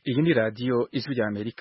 iyi ni radiyo ijwi rya amerika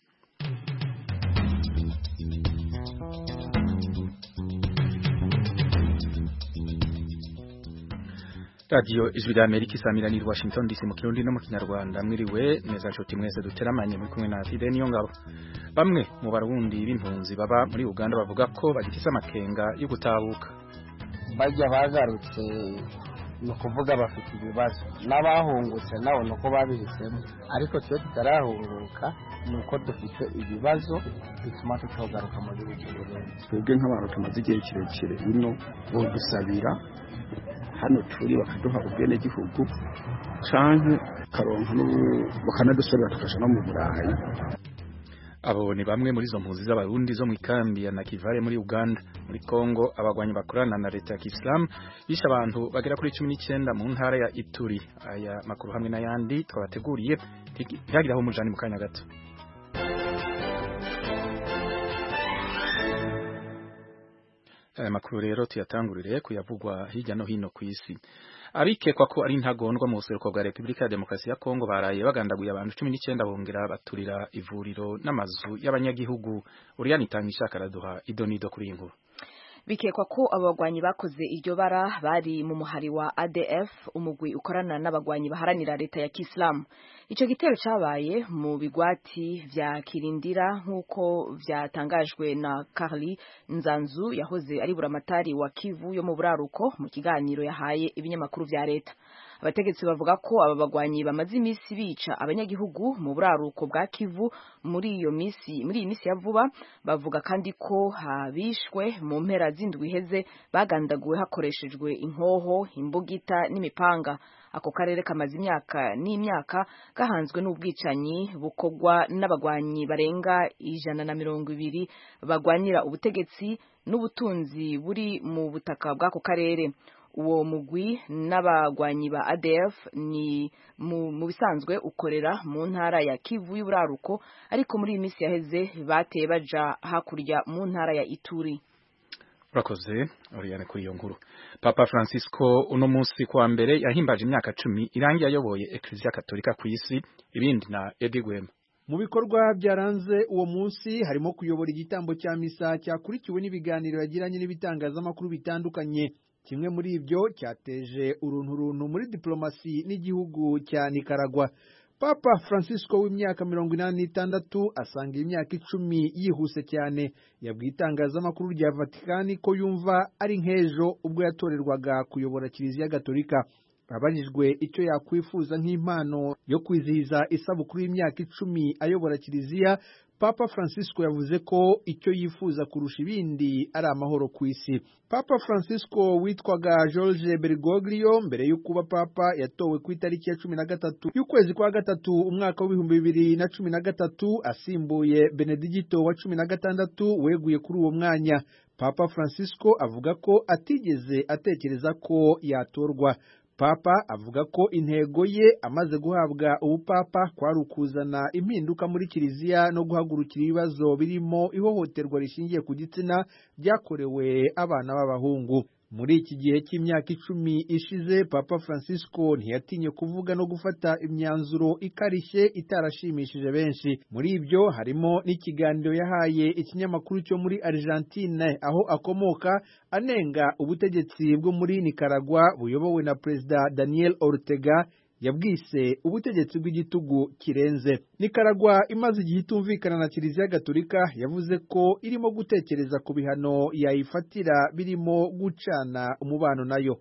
radiyo ijwi rya amerika isamirana i washington dc mu kirundi no mu kinyarwanda mwiriwe neza nshuti mwese duteramanye muri kumwe na fide niyo ngabo bamwe mu barundi b'impunzi baba muri uganda bavuga ko bagifise amakenga yo gutahuka bajya bagarutse ni ukuvuga bafite ibibazo n'abahungutse nabo ni uko babihisemo ariko twe tutarahunguka ni uko dufite ibibazo bituma tutagaruka mu gihugu cy'uburundi twebwe nk'abantu tumaze igihe kirekire ino bodusabira hano turi bakaduha ubwenegihugu canke karonka bakanadusabira tukaja no mu burayi abo ni bamwe muri izo mpunzi z'abarundi zo mu ikambi ya Nakivale muri Uganda muri Kongo abagwanyi bakorana na leta ya Islam bisha abantu bagera kuri 19 mu ntara ya Ituri aya makuru hamwe n'ayandi twabateguriye ntihagiraho umujani mu kanya gato aya makuru rero tuyatangurire kuyavugwa hirya no hino ku isi abikekwa ko ari intagondwa mu buseruko bwa Repubulika ya Demokarasi ya Kongo baraye bagandaguye abantu 19 bongera baturira ivuriro n'amazu y'abanyagihugu Uriani Tangisha karaduha idonido kuri inkuru bikekwa ko abagwanyi bakoze iryo bara bari mu muhari wa ADF umugwi ukorana n'abagwanyi baharanira leta ya Kiislamu ico gitero cabaye mu bigwati vya Kirindira nk'uko vyatangajwe na Carly Nzanzu yahoze ari buramatari wa Kivu yo mu buraruko mu kiganiro yahaye ibinyamakuru vya leta abategetsi bavuga ko aba bagwanyi bamaze imisi bica abanyagihugu mu buraruko bwa Kivu muri iyo misi muri iyi misi ya vuba bavuga kandi ko habishwe mu mpera z'indwi iheze bagandaguwe hakoreshejwe inkoho imbugita n'imipanga ako karere kamaze imyaka n'imyaka gahanzwe n'ubwicanyi bukorwa n'abagwanyi barenga ijana na mirongo ibiri bagwanira ubutegetsi n'ubutunzi buri mu butaka bw'ako karere uwo mugwi n'abagwanyi ba ADF ni mu, mu bisanzwe ukorera mu ntara ya Kivu y'uburaruko ariko muri iyi minsi yaheze bateye baja hakurya mu ntara ya Ituri urakoze Oriane kuri iyo nkuru Papa Francisco uno munsi kwa mbere yahimbaje imyaka cumi irangiye ayoboye Eklezia Katolika ku isi ibindi na Eddie Gwema mu bikorwa byaranze uwo munsi harimo kuyobora igitambo cya misa cyakurikiwe n'ibiganiro yagiranye n'ibitangazamakuru bitandukanye kimwe muri ibyo cyateje urunturuntu muri diplomasi n'igihugu cya Nicaragua Papa Francisco w'imyaka mirongo inani n'itandatu asanga imyaka icumi yihuse cyane yabwiye itangazamakuru rya Vatikani ko yumva ari nk'ejo ubwo yatorerwaga kuyobora Kiliziya Gatolika abajijwe icyo yakwifuza nk'impano yo kwizihiza isabukuru y'imyaka icumi ayobora Kiliziya Papa Francisco yavuze ko icyo yifuza kurusha ibindi ari amahoro ku isi. Papa Francisco witwaga George Bergoglio mbere yo kuba papa yatowe ku itariki ya cumi na gatatu y'ukwezi kwa gatatu umwaka w'ibihumbi bibiri na cumi na gatatu asimbuye Benedigito wa cumi na gatandatu weguye kuri uwo mwanya. Papa Francisco avuga ko atigeze atekereza ko yatorwa. Papa avuga ko intego ye amaze guhabwa ubupapa kwari ukuzana impinduka muri kiliziya no guhagurukira ibibazo birimo ihohoterwa rishingiye ku gitsina byakorewe abana b'abahungu muri iki gihe cy'imyaka icumi ishize papa francisco ntiyatinye kuvuga no gufata imyanzuro ikarishye itarashimishije benshi muri ibyo harimo n'ikiganiro yahaye ikinyamakuru cyo muri argentine aho akomoka anenga ubutegetsi bwo muri nicaragua buyobowe na perezida daniel ortega yabwise ubutegetsi bw'igitugu kirenze Nicaragua imaze igihe itumvikana na Kiliziya Gatolika yavuze ko irimo gutekereza ku bihano yayifatira birimo gucana umubano nayo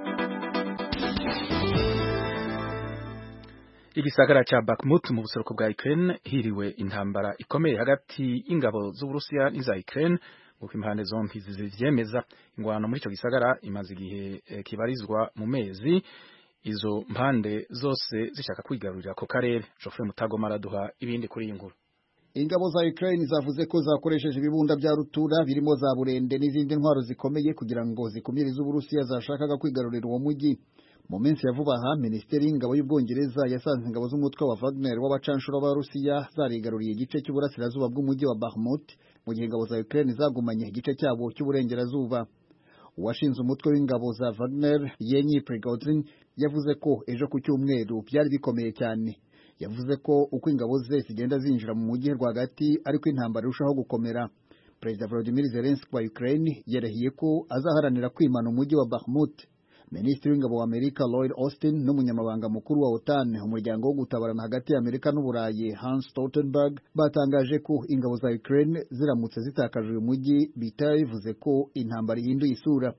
igisagara ca Bakhmut mu buseruko bwa Ukraine hiriwe intambara ikomeye hagati y'ingabo z'Uburusiya n'iza Ukraine nguko impande zombi zivyemeza ingwano muri ico gisagara imaze igihe e, kibarizwa mu mezi izo mpande zose zishaka kwigarurira ako karere Geoffrey Mutagoma araduha ibindi kuri iyi nkuru ingabo za Ukraine zavuze ko zakoresheje ibibunda bya rutura birimo za burende n'izindi ntwaro zikomeye kugira ngo zikumire iz'Uburusiya zashakaga kwigarurira uwo mujyi mu minsi ya vuba aha minisiteri y'ingabo y'ubwongereza yasanze ingabo z'umutwe wa Wagner w'abacanshuro b'Abarusiya zarigaruriye igice cy'uburasirazuba bw'umujyi wa Bakhmut mu gihe ingabo za Ukraine zagumanye igice cyabo cy'uburengerazuba uwashinze umutwe w'ingabo za Wagner Yevgeny Prigozhin yavuze ko ejo ku cyumweru byari bikomeye cyane yavuze ko uko ingabo ze zigenda zinjira mu mujyi rwagati ariko intambara irushaho gukomera perezida Volodymyr Zelensky wa Ukraine yarahiye ko azaharanira kwimana umujyi wa Bakhmut minisitiri w'ingabo wa Amerika Lloyd Austin n'umunyamabanga mukuru wa OTAN umuryango wo gutabarana hagati ya Amerika n'Uburayi Hans Stoltenberg batangaje ko ingabo za Ukraine ziramutse zitakaje uyu mujyi bitari bivuze ko intambara ihinduye isura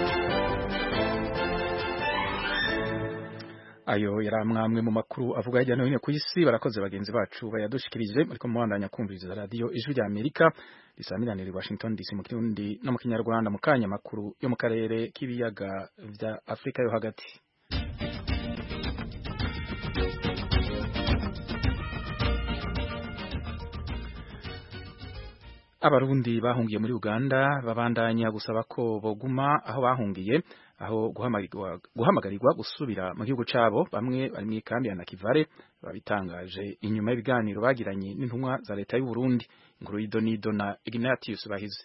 ayo yari amwamwe mu makuru avuga hirya no hino ku isi barakoze bagenzi bacu bayadushikirije ariko mubandanya kumviriza radiyo ijwi rya amerika risamiranira i washington dc mu kirundi no mu kinyarwanda mu kanya makuru yo mu karere k'ibiyaga vya afurika yo hagati abarundi bahungiye muri uganda babandanya gusaba ko boguma aho bahungiye aho guhamagarirwa guhamagarirwa gusubira mu gihugu cabo bamwe bari mu ikambi ya Nakivale babitangaje inyuma y'ibiganiro bagiranye n'intumwa za leta y'u Burundi inkuru y'idonido na Ignatius Bahize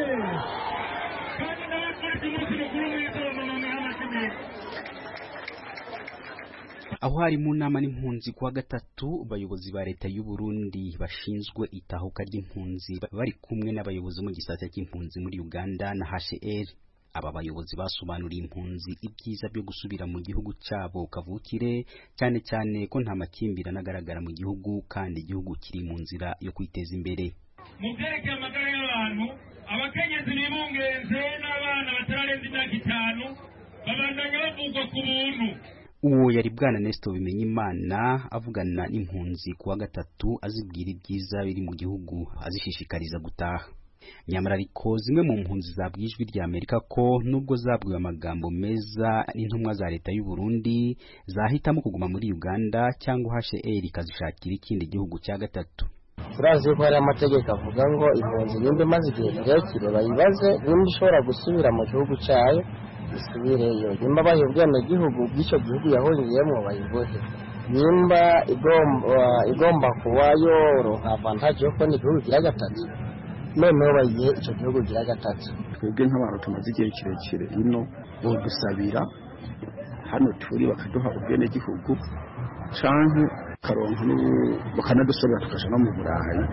aho hari mu nama n'impunzi kuwa gatatu abayobozi ba leta y'u Burundi bashinzwe itahuka ry'impunzi bari kumwe n'abayobozi mu gisata cy'impunzi muri Uganda na HCR aba bayobozi basobanuriye impunzi ibyiza byo gusubira mu gihugu cyabo kavukire cyane cyane ko nta makimbirane agaragara mu gihugu kandi igihugu kiri mu nzira yo kwiteza imbere mu byerekeye amagara y'abantu abakenyezi bibungenze n'abana batararenza imyaka itanu babandanya bavugwa ku buntu uwo yari bwana Nestor Bimenyimana avugana n'impunzi kuwa gatatu azibwira ibyiza biri mu gihugu azishishikariza gutaha nyamara ariko zimwe mu mpunzi zabwiye ijwi rya Amerika ko nubwo zabwiwe amagambo meza n'intumwa za leta y'u Burundi zahitamo kuguma muri Uganda cyangwa HCR ikazishakira ikindi gihugu cya gatatu turazi ko hari amategeko avuga ngo impunzi nimba imaze igihe kirekire bayibaze nimba ishobora gusubira mu gihugu cyayo isubireyo nimba bayiha ubwenegihugu bw'icyo gihugu yahungiyemo bayibuhe nimba igomba kuba yoronka avantaje yo kubona igihugu gira gatatu noneho bayihe icyo gihugu gira gatatu twebwe nk'abantu tumaze igihe kirekire ino bodusabira hano turi bakaduha ubwenegihugu canke karonka bakanadusabira tukaja no mu burayi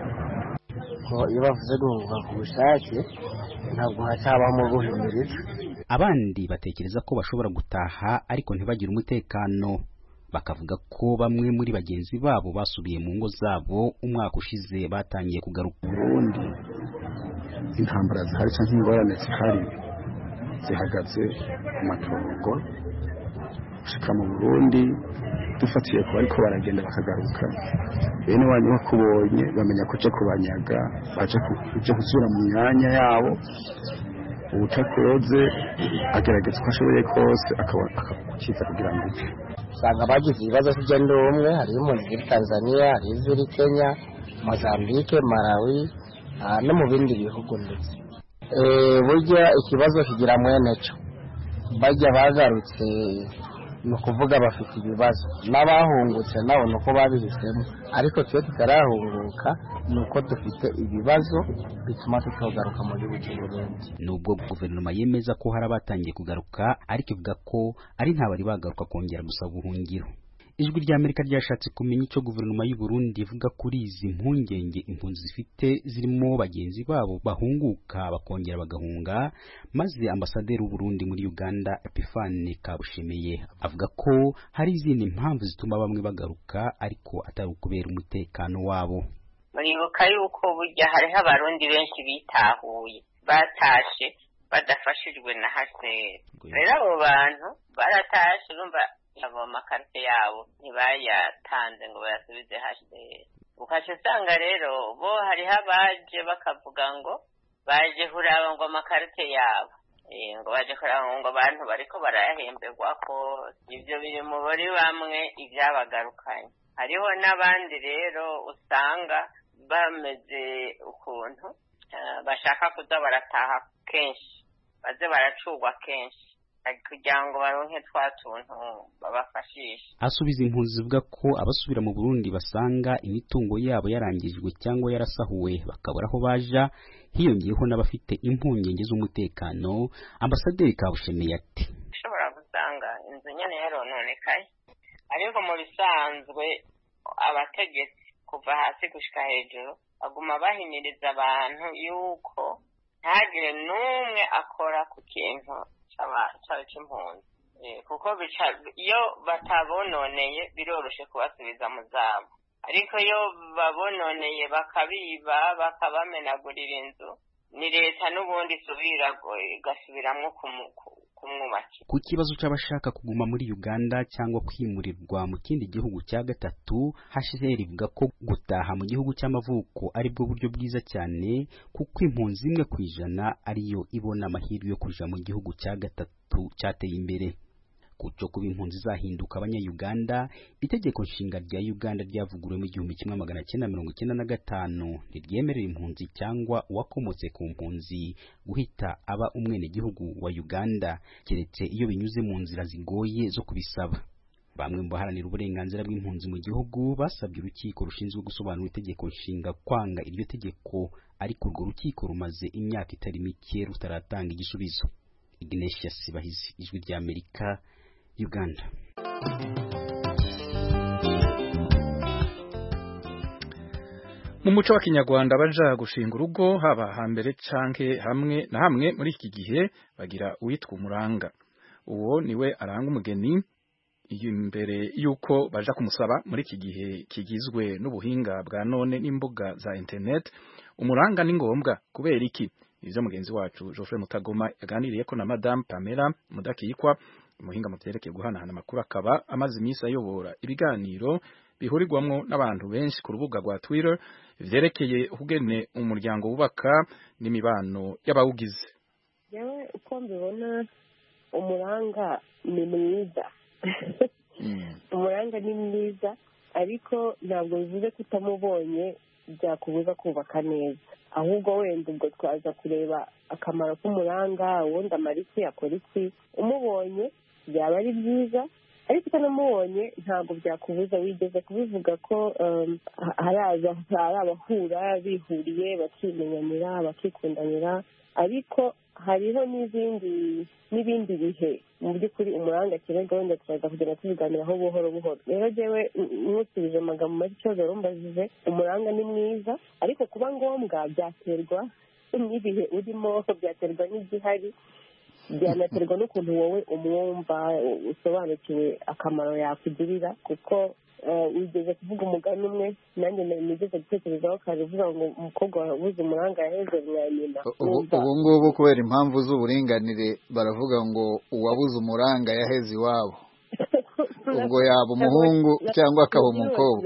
iyo bavuze guhunga ku bushake ntabwo hacabamo guhimiriza abandi batekereza ko bashobora gutaha ariko ntibagire umutekano bakavuga ko bamwe muri bagenzi babo basubiye mu ngo zabo umwaka ushize batangiye kugaruka Burundi intambara zihari cyangwa ingorane zihari zihagaze ku matongo gushika mu Burundi dufatiye ku bariko baragenda bakagaruka bene wanyu bakubonye bamenya ko uje kubanyaga baje uje gusubira mu myanya yabo ubutakoze agerageza uko ashoboye kose akakukiza kugira ngo upfe usanga bagize ibibazo by'igenda umwe hariho impunzi ziri tanzania hariho iziri kenya mozambique malawi no mu bindi bihugu ndetse burya ikibazo kigira mwene cyo bajya bagarutse ni ukuvuga bafite ibibazo n'abahungutse nabo ni uko babihisemo ariko twe tutarahunguka ni uko dufite ibibazo bituma tutogaruka mu gihugu cy'u Burundi nubwo guverinoma yemeza ko hari abatangiye kugaruka ariko ivuga ko ari nta bari bagaruka kongera gusaba ubuhungiro ijwi rya Amerika ryashatse kumenya icyo guverinoma y'u Burundi ivuga kuri izi mpungenge impunzi zifite zirimo bagenzi babo bahunguka bakongera bagahunga maze ambasaderi w'u Burundi muri Uganda Epiphane Kabushemeye avuga ko hari izindi mpamvu zituma bamwe bagaruka ariko atari ukubera umutekano wabo muribuka yuko burya hariho abarundi benshi bitahuye batashe badafashijwe na haseri rero abo bantu baratashe urumva abo amakarite yabo ntibayatanze ngo bayasubize haseri ukaca usanga rero bo hariho abaje bakavuga ngo baje kuraba ngo amakarite yabo ngo baje kuraba ngo abantu bariko barayahemberwa ko ibyo biri mu buri bamwe ibyabagarukanye hariho n'abandi rero usanga bameze ukuntu bashaka kuza barataha kenshi baze baracurwa kenshi kugira ngo baronke twa tuntu babafashisha asubiza impunzi zivuga ko abasubira mu Burundi basanga imitungo yabo yarangijwe cyangwa yarasahuwe bakabura aho baja hiyongeyeho n'abafite impungenge z'umutekano ambasaderi Kabushemeye ati ushobora gusanga inzu nyene yarononekaye ariko mu bisanzwe abategetsi kuva hasi gushika hejuru baguma bahimiriza abantu yuko ntagire n'umwe akora ku kintu c'impunzi kuko iyo batabononeye biroroshe kubasubiza mu zabo ariko iyo babononeye bakabiba bakabamenagurira inzu ni leta n'ubundi isubira igasubiramwo kumwubakira ku kibazo c'abashaka kuguma muri uganda cyangwa kwimurirwa mu kindi gihugu cya gatatu hcr ivuga ko gutaha mu gihugu cy'amavuko ari bwo buryo bwiza cyane kuko impunzi imwe ku ijana ariyo ibona amahirwe yo kuja mu gihugu cya gatatu cyateye imbere kuco kuba impunzi zahinduka abanyayuganda itegeko nshinga rya uganda ryavuguruwe mu igihumbi kimwe magana cyenda mirongo icyenda na gatanu ntiryemerera impunzi cyangwa uwakomotse ku mpunzi guhita aba umwenegihugu wa uganda keretse iyo binyuze mu nzira zigoye zo kubisaba bamwe mu baharanira uburenganzira bw'impunzi mu gihugu basabye urukiko rushinzwe gusobanura itegeko nshinga kwanga iryo tegeko ariko urwo rukiko rumaze imyaka itari mike rutaratanga igisubizo Ignatius Sibahizi ijwi rya Amerika Uganda mu muco wa kinyarwanda baja gushinga urugo haba hambere canke hamwe na hamwe muri iki gihe bagira uwitwa umuranga uwo niwe aranga umugeni imbere yuko baja kumusaba muri iki gihe kigizwe n'ubuhinga bwa none n'imbuga za internet umuranga ni ngombwa kubera iki ivyo mugenzi wacu Geoffrey Mutagoma yaganiriye ko na Madame Pamela Mudakiyikwa umuhinga mu vyerekeye guhanahana amakuru akaba amaze iminsi ayobora ibiganiro bihurirwamwo n'abantu benshi ku rubuga rwa Twitter vyerekeye ukugene umuryango wubaka n'imibano y'abawugize yewe uko mbibona umuranga ni mwiza umuranga ni mwiza ariko ntabwo bivuze ko utamubonye byakubuza kubaka neza ahubwo wenda ubwo twaza kureba akamaro k'umuranga ubundi amara iki akora iki umubonye byaba ari byiza ariko utanamubonye ntabwo byakubuza wigeze kubivuga ko hari abahura bihuriye bakimenyanira bakikundanira ariko hariho n'izindi n'ibindi bihe mu by'ukuri umuranga akenerwa wenda turaza kugenda tubiganiraho buhoro buhoro rero jyewe nkusubije amagambo make ikibazo warumbajije umuranga ni mwiza ariko kuba ngombwa byaterwa n'ibihe urimo byaterwa n'igihari byanaterwa n'ukuntu wowe umwumva usobanukiwe akamaro yakugirira kuko wigeze kuvuga umugani umwe nanjye nigeze gutekerezaho kare uvuga ngo umukobwa wabuze umuranga yaheze mwa nyina ubu ngubu kubera impamvu z'uburinganire baravuga ngo uwabuze umuranga yaheze iwabo ubwo yaba umuhungu cyangwa akaba umukobwa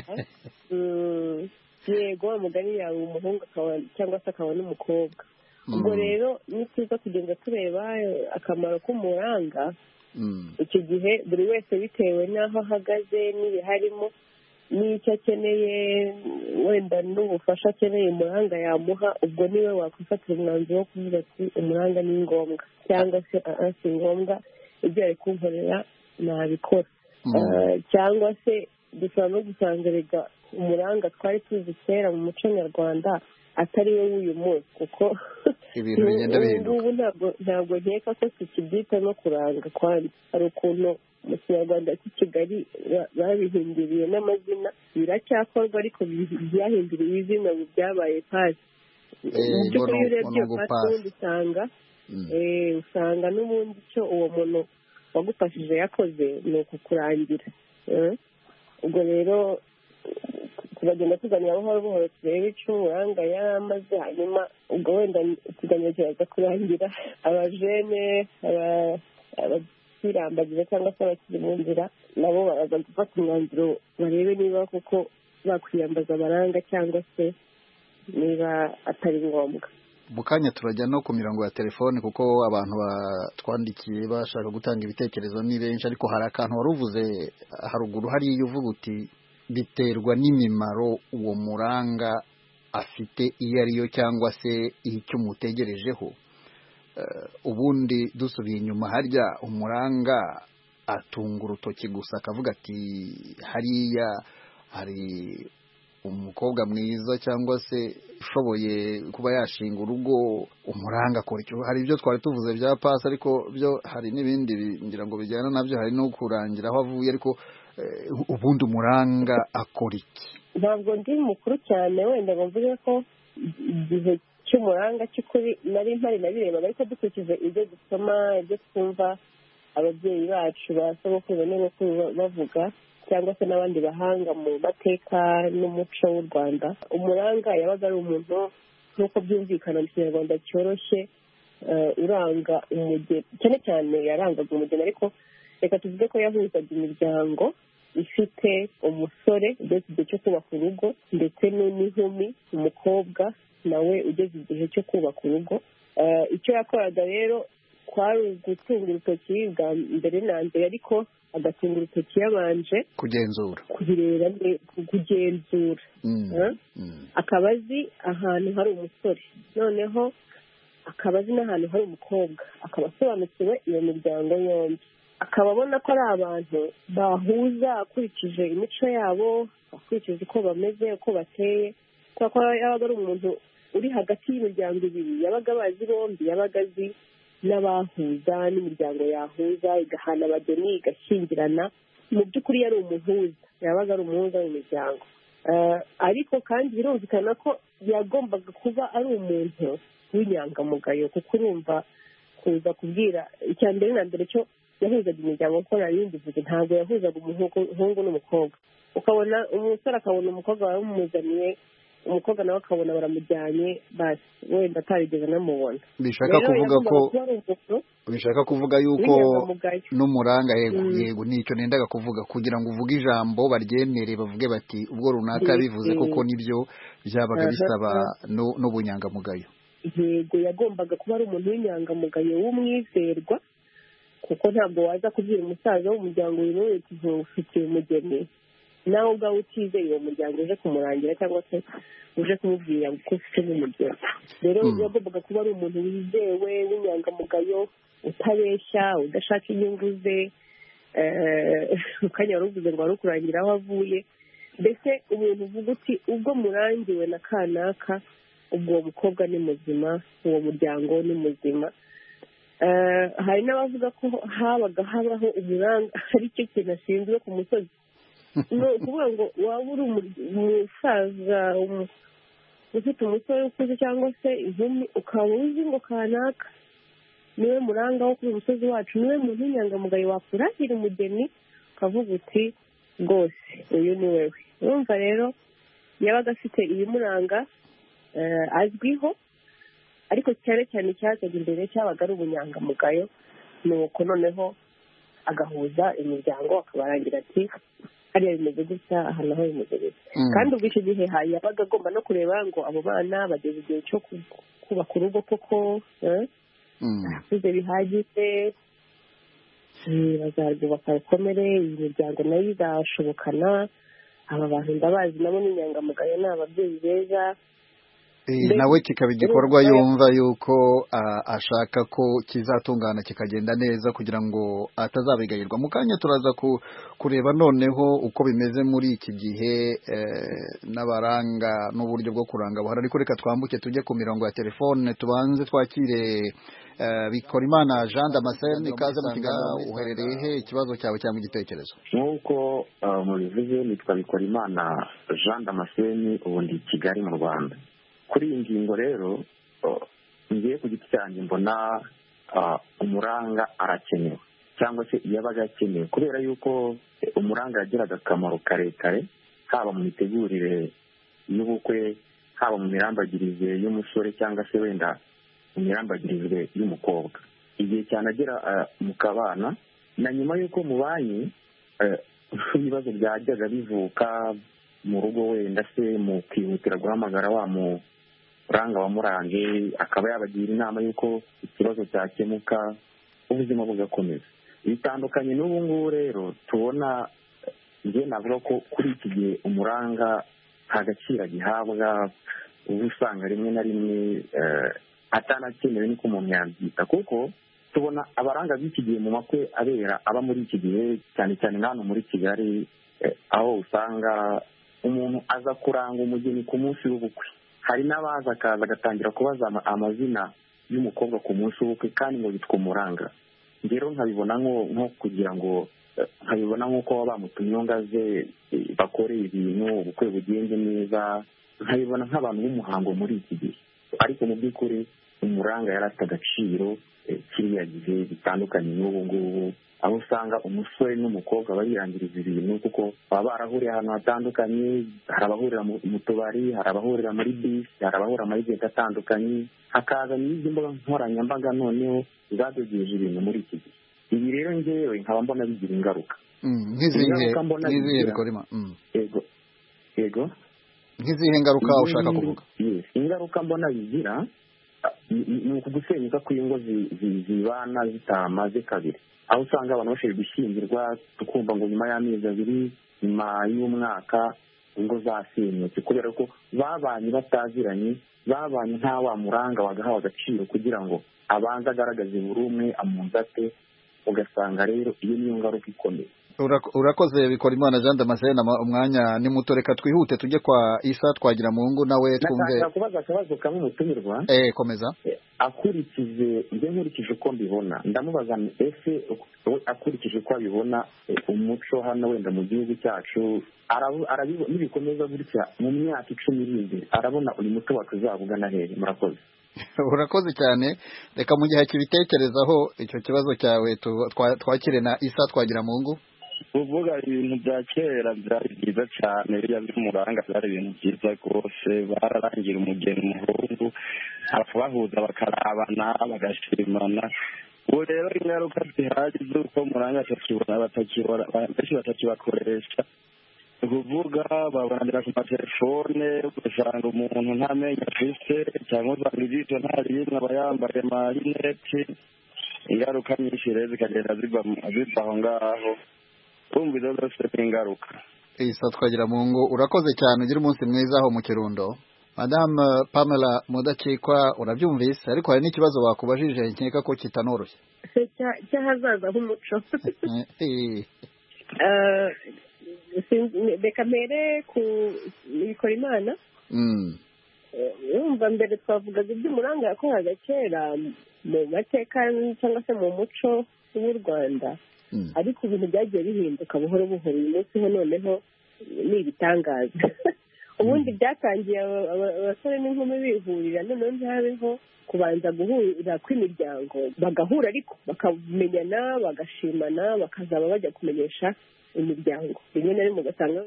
yego umugani yawe umuhungu cyangwa se akaba n'umukobwa ubwo rero ni byiza kugenda tureba akamaro k'umuranga icyo gihe buri wese bitewe n'aho ahagaze n'ibiharimo n'icyo akeneye wenda n'ubufasha akeneye umuranga yamuha ubwo niwe wakwifatira umwanzuro wo kuvuga ati umuranga ni ngombwa cyangwa se si ngombwa ibyo ari kunkorera nabikora cyangwa se dushobora no gusanga rega umuranga twari tuzi kera mu muco nyarwanda atari we w'uyu munsi kuko ibintu bigenda bihinduka ntabwo nkeka ko tukibyita no kuranga kwandi hari ukuntu mu kinyarwanda cy'i kigali babihinduriye n'amazina biracyakorwa ariko byahinduriwe izina ubu byabaye pasi mu by'ukuri iyo urebye iyo pasi ubundi usanga usanga n'ubundi icyo uwo muntu wagufashije yakoze ni ukukurangira ubwo rero turagenda tuganira buhoro buhoro turebe icyo umuranga yamaze hanyuma ubwo wenda ikiganiro kiraza kurangira abajene abakirambagiza cyangwa se abakiri mu nzira nabo baraza gufata umwanzuro barebe niba koko bakwiyambaza abaranga cyangwa se niba atari ngombwa mu kanya turajya no ku mirongo ya telefone kuko abantu batwandikiye bashaka gutanga ibitekerezo ni benshi ariko hari akantu wari uvuze haruguru hariya uvuga uti biterwa n'imimaro uwo muranga afite iyo ariyo cyangwa se icyo umutegerejeho ubundi dusubiye inyuma harya umuranga atunga urutoki gusa akavuga ati hariya hari umukobwa mwiza cyangwa se ushoboye kuba yashinga urugo umuranga akora icyo hari ibyo twari tuvuze bya pasi ariko byo hari n'ibindi ngira ngo bijyana nabyo hari no kurangira aho avuye ariko ubundi umuranga akora iki ntabwo ndi mukuru cyane wenda ngo mvuge ko igihe cy'umuranga cy'ukuri nari mpari nabirebaga ariko dukurikije ibyo dusoma ibyo twumva ababyeyi bacu ba sogokuru n'abakuru bavuga cyangwa se n'abandi bahanga mu mateka n'umuco w'u rwanda umuranga yabaga ari umuntu nk'uko byumvikana mu kinyarwanda cyoroshye uranga umugeni cyane cyane yarangaga umugeni ariko reka tuvuge ko yahuzaga imiryango ifite umusore ugeze igihe cyo kubaka urugo ndetse n'inkumi umukobwa nawe ugeze igihe cyo kubaka urugo icyo yakoraga rero kwari ugutunga urutoki bwa mbere na mbere ariko agatunga urutoki yabanje kugenzura kubireba kugenzura akaba azi ahantu hari umusore noneho akaba azi n'ahantu hari umukobwa akaba asobanukiwe iyo miryango yombi akaba abona ko ari abantu bahuza akurikije imico yabo akurikije uko bameze uko bateye kubera ko yabaga ari umuntu uri hagati y'imiryango ibiri yabaga abazi bombi yabaga azi n'abahuza n'imiryango yahuza igahana abageni igashyingirana mu by'ukuri yari umuhuza yabaga ari umuhuza w'imiryango ariko kandi birumvikana ko yagombaga kuba ari umuntu w'inyangamugayo kuko urumva kuza kubwira icya mbere na mbere cyo yahuzaga imiryango kuko nta yindi vuga ntabwo yahuzaga umuhungu n'umukobwa ukabona umusore akabona umukobwa baramumuzaniye umukobwa nawe akabona baramujyanye basi wenda atarigeze anamubona bishaka kuvuga ko bishaka kuvuga yuko n'umuranga yego yego nicyo nendaga kuvuga kugira ngo uvuge ijambo baryemere bavuge bati ubwo runaka bivuze koko nibyo byabaga bisaba n'ubunyangamugayo yego yagombaga kuba ari umuntu w'inyangamugayo w'umwizerwa kuko ntabwo waza kubwira umusaza w'umuryango wiwe uti ufitiye umugeni nawe ubwawe utizeye uwo muryango uje kumurangira cyangwa se uje kumubwira ko ufite n'umugeni rero yagombaga kuba ari umuntu wizewe w'inyangamugayo utabeshya udashaka inyungu ze ukanya wari uvuze ngo wari ukurangira aho avuye mbese umuntu uvuga uti ubwo murangiwe na kanaka ubwo uwo mukobwa ni muzima uwo muryango ni muzima hari n'abavuga ko habaga habaho umuranga ari cyo kintu ashinzwe ku musozi ni ukuvuga ngo waba uri umusaza ufite umusore ukuze cyangwa se inkumi ukaba uzi ngo kanaka niwe muranga wo kuri umusozi wacu niwe muntu w'inyangamugayo wakuragira umugeni ukavuga uti rwose uyu ni wewe urumva rero yabaga afite ibimuranga azwiho ariko cyane cyane icyazaga imbere cyabaga ari ubunyangamugayo ni uko noneho agahuza imiryango akabarangira ati hariya bimeze gutya aha naho bimeze gutya kandi ubwo icyo gihe yabaga agomba no kureba ngo abo bana bageze igihe cyo kubaka urugo koko barakuze bihagije bazarwubaka rukomere iyi miryango nayo izashobokana aba bantu ndabazi nabo ni inyangamugayo ni ababyeyi beza nawe kikaba igikorwa yumva yuko ashaka ko kizatungana kikagenda neza kugira ngo atazabigayirwa mu kanya turaza kureba noneho uko bimeze muri iki gihe n'abaranga n'uburyo bwo kuranga buhari ariko reka twambuke tujye ku mirongo ya telefone tubanze twakire bikora imana jean damascene ikaze mu kiganiro uherereye he ikibazo cyawe cyangwa igitekerezo nk'uko mubivuze nitwa bikora imana jean damascene ubu ndi i kigali mu rwanda kuri iyi ngingo rero ngiye ku giti cyanjye mbona umuranga arakenewe cyangwa se yabaga akenewe kubera yuko umuranga yagiraga akamaro karekare haba mu mitegurire y'ubukwe haba mu mirambagirize y'umusore cyangwa se wenda mu mirambagirize y'umukobwa igihe cyane agera mu kabana na nyuma y'uko mubanye ibibazo byajyaga bivuka mu rugo wenda se mu kwihutira guhamagara wa muranga wamurange akaba yabagira inama y'uko ikibazo cyakemuka ubuzima bugakomeza bitandukanye n'ubu ngubu rero tubona njye navuga ko kuri iki gihe umuranga nta gaciro agihabwa uba usanga rimwe na rimwe atanakenewe niko umuntu yabyita kuko tubona abaranga b'iki gihe mu makwe abera aba muri iki gihe cyane cyane hano muri kigali aho usanga umuntu aza kuranga umugeni ku munsi w'ubukwe hari n'abaza akaza agatangira kubaza amazina y'umukobwa ku munsi w'ubukwe kandi ngo bitwa umuranga rero nkabibona nko kugira ngo nkabibona nk'uko bamutumye ngo aze bakore ibintu ubukwe bugenze neza nkabibona nk'abantu b'umuhango muri iki gihe ariko mu by'ukuri umuranga yari afite agaciro kiriya gihe bitandukanye n'ubu ngubu aho usanga umusore n'umukobwa bariyangiriza ibintu kuko baba barahuriye ahantu hatandukanye hari abahurira mu tubari hari abahurira muri bisi hari abahurira muri geti atandukanye hakaza n'izindi mbuga nkoranyambaga noneho zadogeje ibintu muri iki gihe ibi rero ngewe nkaba mbona bigira ingaruka nk'izihe bikorima yego yego nk'izihe ngaruka ushaka kuvuga ingaruka mbona bigira ni uku gusenyuka kw'ingo zibana zitamaze kabiri aho usanga abantu bashobora gushyingirwa tukumva ngo nyuma y'amezi abiri nyuma y'umwaka ingo zasenyutse kubera ko babanye bataziranye babanye nta wa muranga wagahawe agaciro kugira ngo abanze agaragaze buri umwe amunzate ugasanga rero iyo niyo ngaruka ikomeye urakoze bikora imana jean damascene umwanya ni muto reka twihute tujye kwa isa twagira mu ngo nawe twumve nashaka kubaza akabazo kamwe umutumirwa eh komeza akurikije njye nkurikije uko mbibona ndamubaza ese akurikije uko abibona umuco hano wenda mu gihugu cyacu nibikomeza gutya mu myaka icumi iri imbere arabona uyu muco wacu uzabugana hehe murakoze urakoze cyane reka mu gihe kibitekerezaho icyo kibazo cyawe twakire na isa twagira mu ngo kuvuga ibintu bya kera byari byiza cyane biriya by'umuranga byari ibintu byiza rwose bararangira umugeni umuhungu bahuza bakarabana bagashimana ubu rero ingaruka zihari z'uko muranga benshi batakibakoresha ni ukuvuga babonanira ku matelefone ugasanga umuntu nta menyo afite cyangwa usanga ijisho nta rimwe aba yambaye amarineti ingaruka nyinshi rero zikagenda ziva aho ngaho kumva izo zose ni ingaruka isa twagira mu ngo urakoze cyane ugira umunsi mwiza aho mu kirundo madamu pamela mudakikwa urabyumvise ariko hari n'ikibazo bakubajije nkeka ko kitanoroshye cy'ahazaza h'umuco reka mbere ku bikora imana wumva mbere twavugaga iby'umuranga yakoraga kera mu mateka cyangwa se mu muco w'u rwanda ariko ibintu byagiye bihinduka buhoro buhoro uyu munsi ho noneho ni ibitangaza ubundi byatangiye abasore n'inkumi bihurira noneho ntihabeho kubanza guhurira kw'imiryango bagahura ariko bakamenyana bagashimana bakazaba bajya kumenyesha imiryango rimwe na rimwe ugasanga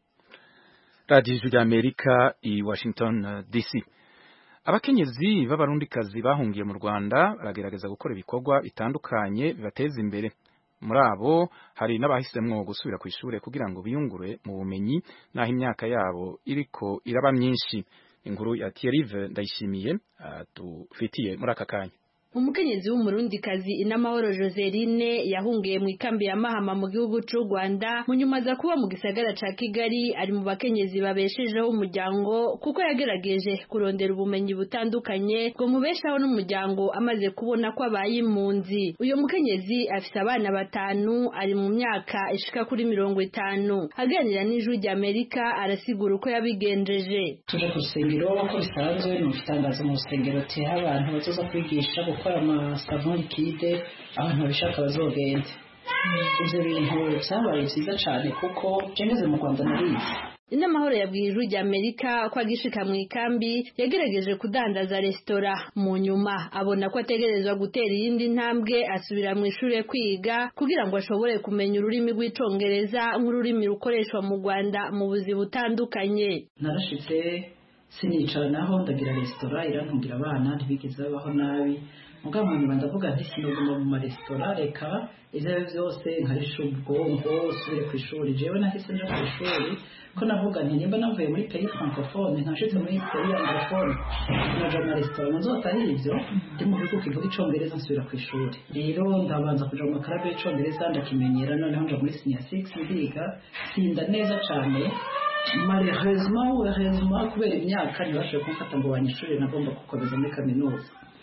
radiyo ijwi ry'amerika i washington dc abakenyezi b'abarundikazi bahungiye mu rwanda baragerageza gukora ibikorwa bitandukanye bibateza imbere muri abo hari n'abahisemwo gusubira ku ishuri kugira ngo biyungure mu bumenyi n'aho imyaka yabo iriko iraba myinshi inkuru ya Thierry ndayishimiye dufitiye muri aka kanya umukenyezi w'umurundikazi inamahoro joseline yahungiye mu ikambi ya mahama mu gihugu cy'u rwanda mu nyuma aza kuba mu gisagara ca kigali ari mu bakenyezi babeshejeho umuryango kuko yagerageje kurondera ubumenyi butandukanye ngo mubeshaho n'umuryango amaze kubona ko abaye impunzi uyu mukenyezi afise abana batanu ari mu myaka ishika kuri mirongo itanu aganira n'ijwi ry'amerika arasigura uko yabigenjeje tuje ku rusengero uko bisanzwe ni itangazo mu rusengero teha abantu bazoza kwigisha gukora amasabuni likide abantu babishaka bazogende ibyo bintu byabaye byiza cyane kuko ngeze mu rwanda narize inamahoro yabwiye ijwi ry'amerika ko agishika mu ikambi yagerageje kudandaza resitora mu nyuma abona ko ategerezwa gutera iyindi ntambwe asubira mu ishuri kwiga kugira ngo ashobore kumenya ururimi rw'icongereza nk'ururimi rukoreshwa mu rwanda mu buzi butandukanye narashitse sinicara naho ndagira resitora irantungira abana ntibigeze babaho nabi mugabo mu nyuma ndavuga nti sinoguma mu maresitora reka ibyo ari byo byose nkarisha ubwonko usubire ku ishuri jewe nahise nja ku ishuri ko navuga nti nimba navuye muri peyi francophone nkashitse muri peyi anglophone naja mu maresitora nzotahira ivyo ndi mu bihugu kivuga icongereza nsubira ku ishuri rero ndabanza kuja mu makarabu y'icongereza ndakimenyera noneho nja muri senior six ndiga tsinda neza cane malheureusement heureusement kubera imyaka ntibashoboye kumfata ngo banyishure nagomba gukomeza muri kaminuza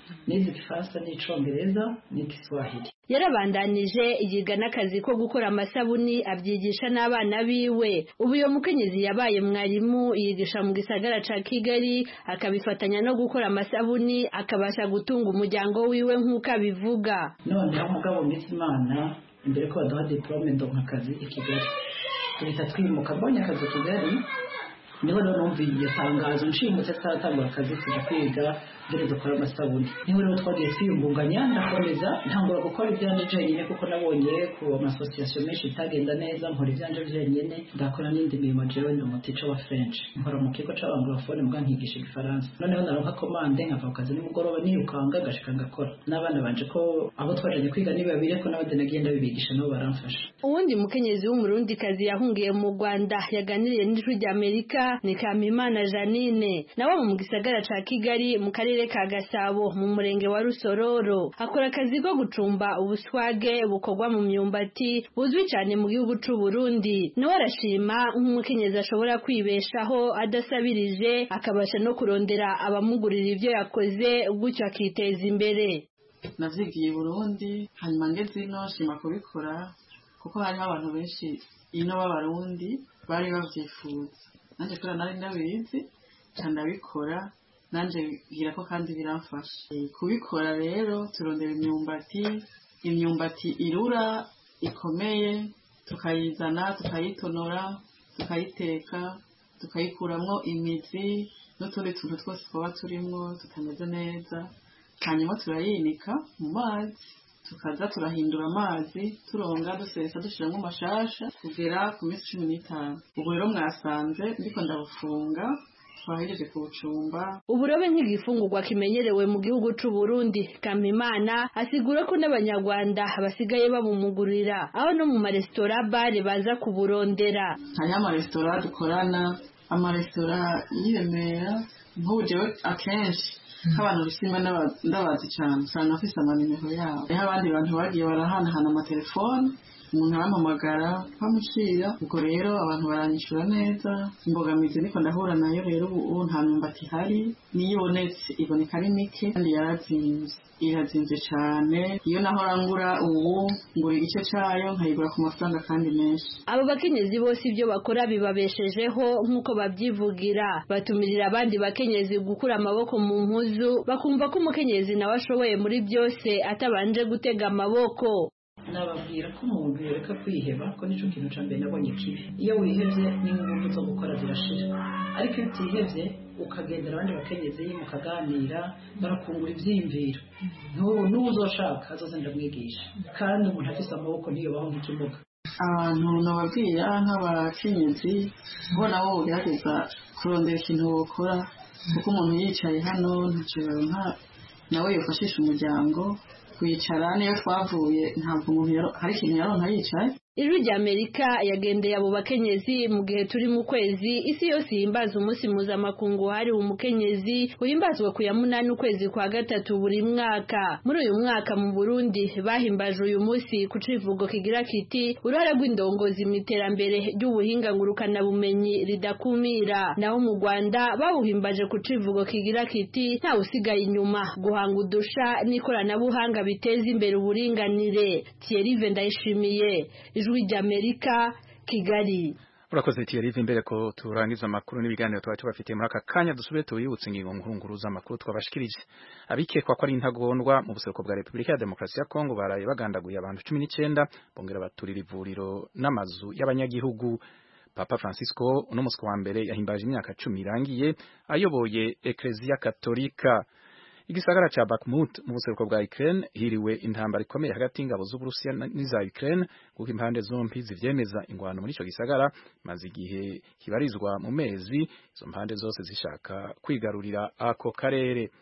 nize igifaransa n'icongereza n'igiswahili yarabandanije yiga n'akazi ko gukora amasabuni abyigisha n'abana biwe ubu uyo mukenyezi yabaye mwarimu yigisha mu gisagara ca kigali akabifatanya no gukora amasabuni akabasha gutunga umuryango wiwe nk'uko abivuga noneho umugabo mwiza imana imbere ko baduha diplome ndonka akazi i kigali duhita twimuka mbonye akazi i kigali niho rero numviye iryo tangazo nshimutse tutaratangura akazi tuja kwiga ngene dukora amasabuni niho rero twagiye twiyungunganya ndakomeza ntangura gukora ibyanje jenyine kuko nabonye ku amasosiyasiyo menshi itagenda neza nkora ibyanje jenyine ndakora n'indi mirimo jewe ni umutica wa french nkora mu kigo c'abanglofone mbwa nkigisha igifaransa noneho naronka komande nkava ku kazi nimugoroba nirukanga ngashika ngakora n'abana banje ko abo twajanye kwiga ni babiri ko n'abandi nagiye ndabibigisha nabo baramfasha uwundi mukenyezi w'umurundikazi yahungiye mu rwanda yaganiriye n'ijwi ry'amerika ni kamimana janine nawe mu gisagara ca kigali mu karere ka gasabo mu murenge wa rusororo akora akazi ko gucumba ubuswage bukorwa mu myumbati buzwi cyane mu gihugu c'u burundi nawe arashima nk'umukenyezi ashobora kwibeshaho adasabirije akabasha no kurondera abamugurira ibyo yakoze gutyo akiteza imbere navyigiye i burundi hanyuma ngeze ino nshima kubikora kuko hariho abantu benshi ino b'abarundi bari bavyifuza nanjye kubera nari ndabizi ndabikora nanjye bwira ko kandi biramfasha kubikora rero turondera imyumbati imyumbati irura ikomeye tukayizana tukayitonora tukayiteka tukayikuramwo imizi n'utundi tuntu twose twaba turimwo tutameze neza hanyuma turayinika mu mazi tukaza turahindura amazi turonga dusesa dushyiramo amashasha kugera ku minsi cumi n'itanu ubu rero mwasanze ndiko ndabufunga twahejeje kubucumba uburobe nk'igifungurwa kimenyerewe mu gihugu c'u Burundi Kamimana asigura ko n'abanyarwanda basigaye babumugurira aho no mu maresitora bare baza kuburondera hariho amaresitora dukorana amaresitora y'iremera nk'ubu jewe akenshi nk'abantu bishima ndabazi cyane usanga afise amanimero yabo hariho abandi bantu bagiye barahanahana amatelefone umuntu arampamagara bamushira ubwo rero abantu baranyishura neza imbogamizi niko ndahura nayo rero ubu nta myumbati ihari niyo ibonetse iboneka ari mike kandi yarazimvye irazimvye cane iyo naho rangura ubu ngura igice cayo nkayigura ku mafaranga kandi menshi abo bakenyezi bose ibyo bakora bibabeshejeho nk'uko babyivugira batumirira abandi bakenyezi gukura amaboko mu mpuzu bakumva ko umukenyezi nawe ashoboye muri byose atabanje gutega amaboko nababwira ko umuntu yereka kwiheba ko nicyo kintu cya mbere nabonye kibi iyo wihebye n'ingufu zo gukora zirashira ariko iyo utihebye ukagendera abandi bakenyezi mukaganira barakungura ibyiyumviro n'ubu n'ubu uzoshaka azoze ndamwigisha kandi umuntu afise amaboko ntiyobaho nk'ikimuga abantu nababwira nk'abakenyezi bo nabo bugerageza kurondera ikintu bakora kuko umuntu yicaye hano ntacyo nka nawe yifashisha umuryango kwicara niyo twavuye ntabwo umuntu hari ikintu yaronka yicaye ijwi rya amerika yagendeye abo bakenyezi mu gihe turi mu kwezi isi yose ihimbaza umunsi mpuzamakungu wahariwe umukenyezi uhimbazwa ku ya munani ukwezi kwa gatatu buri mwaka muri uyu mwaka mu burundi bahimbaje uyu munsi ku civugo kigira kiti uruhare rw'indongozi mu iterambere ry'ubuhinga ngurukanabumenyi ridakumira naho mu rwanda bawuhimbaje ku civugo kigira kiti ntawe usigaye inyuma guhanga udusha n'ikoranabuhanga biteza imbere uburinganire thierry ndayishimiye ijwi ry'amerika kigali urakoze Thierry imbere ko turangiza amakuru n'ibiganiro twari tubafitiye muri aka kanya dusubire tubibutse ingingo nkuru z'amakuru twabashikirije abikekwa ko ari intagondwa mu buseruko bwa Repubulika ya Demokarasi ya Kongo baraye bagandaguye abantu cumi n'icyenda bongera baturira ivuriro n'amazu y'abanyagihugu Papa Francisco uno musi wa mbere yahimbaje imyaka cumi irangiye ayoboye Eklezia Katolika igisagara ca Bakhmut mu buseruko bwa Ukraine hiriwe intambara ikomeye hagati y'ingabo z'Uburusiya n'iza Ukraine kuko impande zompi zivyemeza ingwano muri ico gisagara maze igihe kibarizwa mu mezi izo mpande zose zishaka kwigarurira ako karere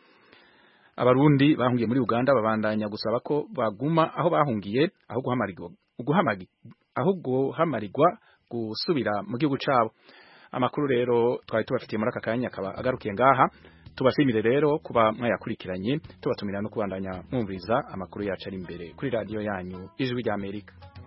abarundi bahungiye muri Uganda babandanya gusaba ko baguma aho bahungiye aho guhamarirwa aho guhamarirwa gusubira mu gihugu cabo amakuru rero twari tubafitiye muri aka kanya akaba agarukiye ngaha tubashimire rero kuba mwayakurikiranye tubatumira no kubandanya mwumviriza amakuru yacu ari imbere kuri radiyo yanyu ijwi ry'Amerika